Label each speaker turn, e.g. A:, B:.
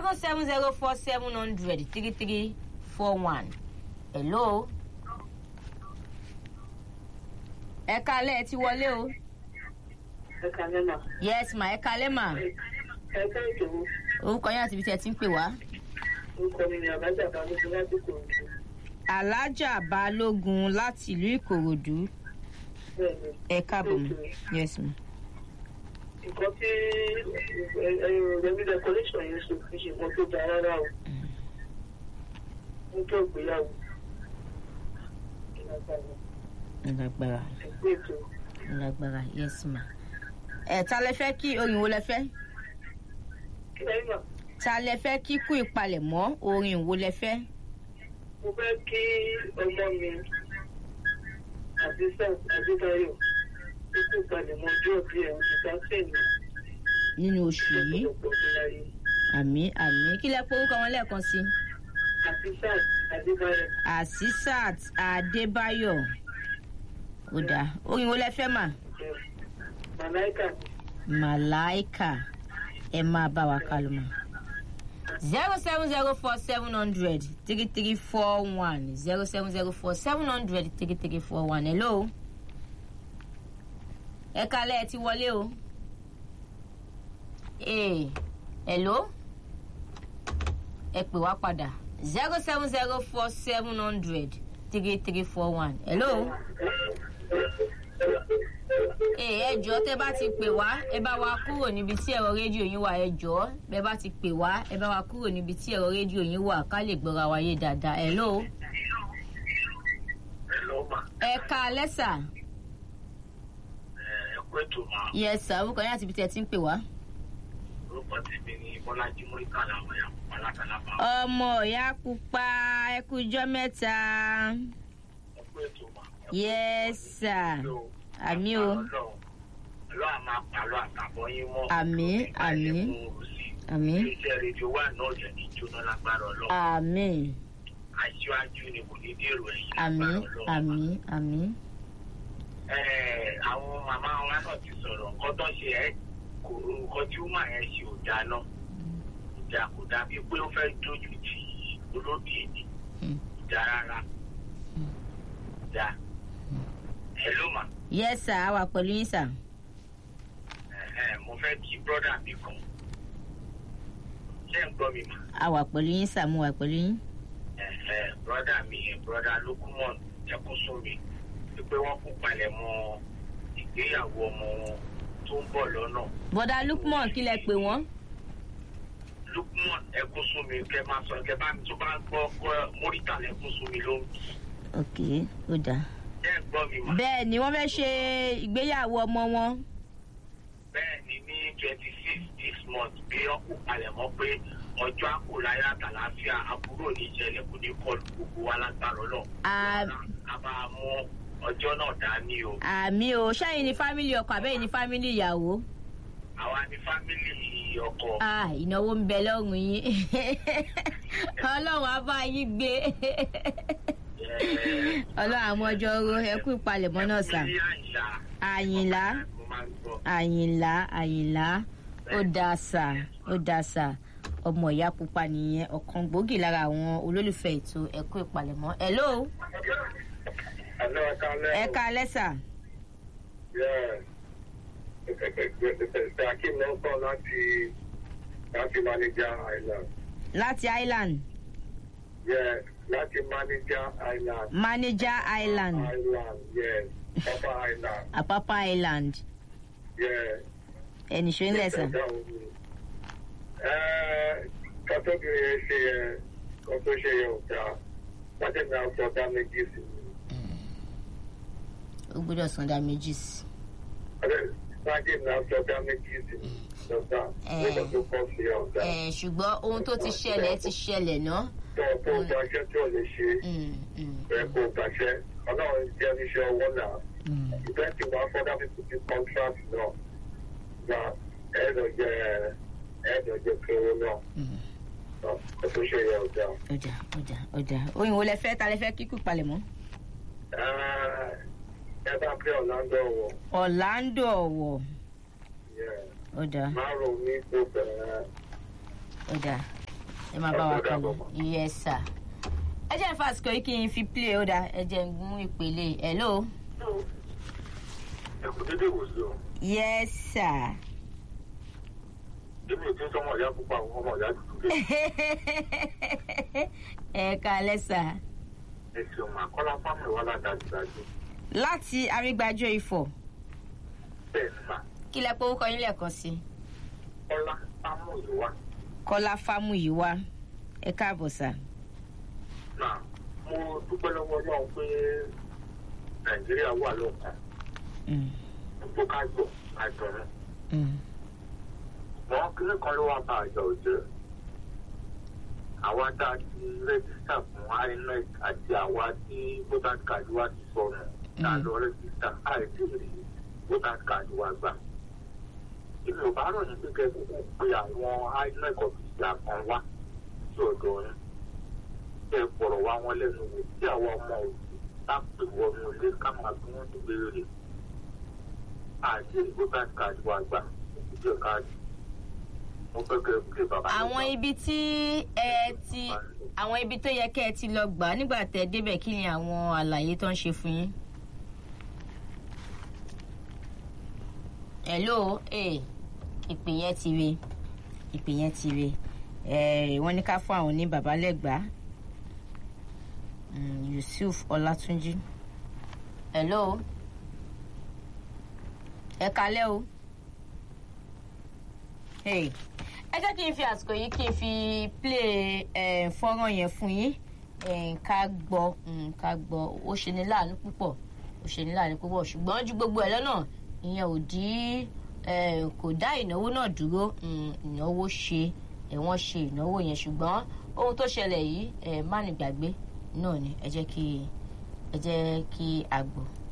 A: zero seven zero four seven hundred three three four one hello. ẹ kalẹ́ ẹ ti wọlé o.
B: ẹ kàlẹ́ mà.
A: yes ma ẹ kalẹ́ ma.
B: ẹ fẹ́ ìṣòro
A: orúkọ yín àti ibi tí ẹ ti ń pè wá.
B: orúkọ mi ni àbájá balógun láti kòròdú.
A: alájà balógun láti ìlú ìkòròdú
B: bẹ́ẹ̀ ni
A: ẹ káàbọ̀ mọ́ yes ma.
B: nǹkan tí rẹmi decoration yẹn ṣe fi ṣe nǹkan tó dáa rárá o. mo tó ìgbéyàwó.
A: lágbára
B: ẹgbẹ́ ètò
A: lágbára yes ma. ẹ ta lẹ fẹ́ kí orin wo lẹ fẹ́
B: kí lẹ́yìn mà
A: ta lẹ fẹ́ kí kú ìpalẹ̀mọ́ orin wo lẹ fẹ́.
B: mo fẹ́ kí ọmọ mi àdìsá adébáyọ̀ tó kó balẹ̀ mọ́ ọjọ́ bí ẹ̀ òṣìṣẹ́ sẹ́yìn
A: nínú oṣù yìí
B: lọ́pọ̀lọpọ̀ ọdún láyé.
A: àmì àmì kí lẹ porúkọ wọn lẹ́ẹ̀kan sí.
B: àdìsá adébáyọ̀
A: asisat adébáyọ̀ ó dáa orin wo lẹ fẹ́ mà.
B: ẹ̀ màláìkà
A: màláìkà ẹ máa bá wa kálù mọ́. zero seven zero four seven hundred three three four one zero seven zero four seven hundred three three four one hello. ẹ kalẹ́ ẹ ti wọlé o. ee hello. ẹ pè wá padà zero seven zero four seven hundred three three four one hello. Ee, ẹ jọ̀ọ́ tẹ́ bá ti pè wá ẹ bá wa kúrò níbi tí ẹ̀rọ rédíò yín wà ẹ jọ̀ọ́ bẹ́ bá ti pè wá ẹ bá wa kúrò níbi tí ẹ̀rọ rédíò yín wà ká lè gbọ́ra wa yé dáadáa hello.
C: ẹ lọ mà
A: ẹ ká lẹ́sà
C: ẹ kú ètò mà
A: yes sir orúkọ yín àti ibi tí ẹ ti ń pè wá.
C: orúkọ tèmi ni bọ́lájí múríkà làwọn ẹ̀yà pupa lákàlábà
A: ọmọ ìyá pupa ẹ kújọ́ mẹ́ta
C: ẹ kú ètò mà.
A: yes sir àmì o
C: ọlọ́ àmà pàlọ́ àtàbọ̀ yín mọ́.
A: Àmín, àmín. àmì
C: iléeṣẹ́ rédíò wà náà jẹ́ ní jóná lágbára ọlọ́
A: àmì
C: aṣíwájú ni kò ní dèrò ẹ̀yìn
A: àmì
C: lágbára ọlọ́.
A: àmì àmì
C: Ẹ, àwọn màmá wa náà ti sọ̀rọ̀ nǹkan tó ṣe ẹ́ kò nǹkan tí ó mà ẹ́ ṣe ò dáa náà ìjà kò dáa bíi pé ó fẹ́ dojú ti olóbì èdè
A: Hmm.
C: ìjà rárá ìjà ẹ ló mà
A: yes sir a wà pẹ̀lú yín sir.
C: ẹ, ẹ, mo fẹ́ kí brọ́dà mi kan ṣé ń gbọ́ mi mà
A: a wà pẹ̀lú yín sir mo wà pẹ̀lú yín.
C: ẹ, ẹ, brọ́dà mi yẹn brọ́dà lókùmọ̀n ẹkún sómi pé wọ́n kú palẹ̀ mọ́ ìgbéyàwó ọmọ wọn tó ń bọ̀ lọ́nà.
A: bọ́dà lukman kí lẹ pè wọ́n.
C: lukman ẹkún sómi kẹ máa sọ kẹ bá mi tó bá gbọ́ gbọ́ mórítà lẹkún sómi ló ń bì.
A: ok ó dáa.
C: ṣé ń gbọ́ mi mà.
A: bẹ́ẹ̀ ni wọ́n fẹ́ ṣe ìgbéyàwó ọmọ wọn.
C: bẹ́ẹ̀ ni ní twenty six this month bí wọ́n kú palẹ̀ mọ́ pé ọjọ́ àkùláyà àtàláfíà àbúrò ní ìṣẹ̀lẹ̀ kò ní kọlu gbogbo wa lágbára ọlọ́
A: À-
C: a máa mú ọjọ́ náà dání o.
A: àmì o ṣẹ́yìn ni fámìlì ọkọ àbẹ́yìn ni fámìlì ìyàwó.
C: àwa ní fámìlì ọkọ.
A: ah ìnáwó ń bẹ lọ́rùn yín ọlọ́run á bá yín gbé
C: Ẹ,
A: ọlọ́run àmọ́jọ́ ro ẹ kú ìpalẹ̀mọ́ náà sà.
C: ní àyà.
A: àyìnlá
C: mo máa ń gbọ́.
A: àyìnlá àyìnlá ó dáa sà ó dáa sà ọmọ ìyá pupa nìyẹn ọ̀kan gbòógì lára àwọn olólùfẹ́ ètò ẹ̀kú ìpalẹ̀mọ́ hello
C: Hello, ẹ káalẹ́ o.
A: ẹ ká lẹ́sà
C: Yeah. Akim ló ń bọ̀ láti láti Manager Island.
A: láti island
C: Yeah, láti Manager Island.
A: manager island
C: Island, yes. Papa Island.
A: apapa island
C: Yeah.
A: ẹnì ṣó ń lẹ̀sà
C: Ẹ kọ́tọ́bìnrin yẹn ṣe yẹn kọ́ tó ṣe yẹn ò dáa. Láti ní àwọn ọ̀dà méjì sí i.
A: ó gbọ́dọ̀ san dá méjì sí
C: Láti ní àwọn ọ̀dà méjì sí i. Lọ́dà.
A: Eh.
C: Nígbà tó kọ́ sí ọ̀dà.
A: ẹ ṣùgbọ́n ohun tó ti ṣẹlẹ̀ ti ṣẹlẹ̀ ná.
C: Tó tó gbaṣẹ́ tí ò lè ṣe.
A: Mm, mm,
C: ẹ kò gbàṣẹ ọlọ́run jẹ́ oníṣẹ́ owó náà
A: mm.
C: ìfẹ́ tí wọ́n fọ́dá fi kùtì contract náà gba ẹ̀ẹ́dọ̀ jẹ́ ẹ̀ẹ́dọ̀ jẹ́ pé owó náà
A: Mm.
C: ẹ tó ṣe yẹ ọ̀dà.
A: ọjà ọjà ọjà oyin wo lẹ fẹ́ ta lẹ fẹ́ kíkú palẹ̀mọ́.
C: ẹ bá pé ọ̀làndọ̀ wọ̀
A: orlando ọ̀wọ̀ ọjà
C: márùn-ún ní kò bẹ̀rẹ̀
A: ọjà ẹ máa bá wa
C: Ẹ kú
A: kálọ
C: dàbọ̀.
A: yes sir. ẹ jẹ́ n fàsìkò yìí kí n fi play ó dáa ẹ jẹ́ n mú ìpele hello.
C: ẹ kò dédé wò sí o
A: yes sir.
C: débi ètò ìtọ́mọ̀ ìyá pupa ọmọ ìyá dúdú dé
A: ẹ kálẹ́ sà.
C: ẹ ṣeun àkọ́lá fámìlì wa ládàjúdájú
A: láti arígbájọ ifọ̀
C: bẹ́ẹ̀ ni mà
A: kí lẹ pé orúkọ yín lẹ́ẹ̀kan sí i.
C: kọ́lá fámìlì wa
A: kọ́lá fámúyíwá ẹ káàbọ̀ sà.
C: náà mo dúpẹ́ lọ́wọ́ náà pé nàìjíríà wà lọ́kàn
A: Mm,
C: tó ká gbọ́ ká dùnú
A: mm,
C: wọn kíní kan ló wá bá àjọ òjò àwa tá a ti rẹ́gísítà fún inec àti àwa tí voter card wa ti sọnù tá a lọ rẹ́gísítà àìsí rí voter card wa gbà. èmi ò bá rọ̀ ní pé kẹ́kọ̀ọ́ pé àwọn inec ọ̀fíìsì kan wá sí ọ̀dọ̀ yín kẹ́ ẹ fọ̀rọ̀ wá wọn lẹ́nu wò tí àwọn ọmọ òbí tá a pè wọnú ilé ká máa bí wọ́n ti béèrè àti voter card wa gbà ìjọ káàdì mo fẹ́ kẹ́ ẹ pé bàbá mi
A: àwọn
C: gbà.
A: ibi tí ẹ ti àwọn ibi tó yẹ kẹ́ ẹ ti lọ gbà nígbà tẹ́ ẹ débẹ̀ kí ni àwọn àlàyé tó ń ṣe fún yín. hello ee ìpè yẹn ti re ìpè yẹn ti re ẹ wọ́n ní ká fún àwọn ní babalẹ́gbàá Mm, yusuf ọlátúnjì hello ẹ kalẹ́ o hey ẹ jẹ́ kí n fi àsìkò yìí kí n fi play eh, fọ́nrán yẹn fún yín eh, ká gbọ́ mm, ká gbọ́ ó ṣe ní láàánú púpọ̀ ó ṣe ní láàánú púpọ̀ ṣùgbọ́n ju gbogbo ẹ̀ lọ́nà ìyẹn ò dí eh, kò dá ìnáwó náà dúró mm, ìnáwó ṣe ẹ̀ wọ́n ṣe ìnáwó yẹn ṣùgbọ́n ohun tó ṣẹlẹ̀ yìí eh, má ní gbàgbé náà ni ẹ jẹ́ kí ẹ jẹ́ kí a gbọ́.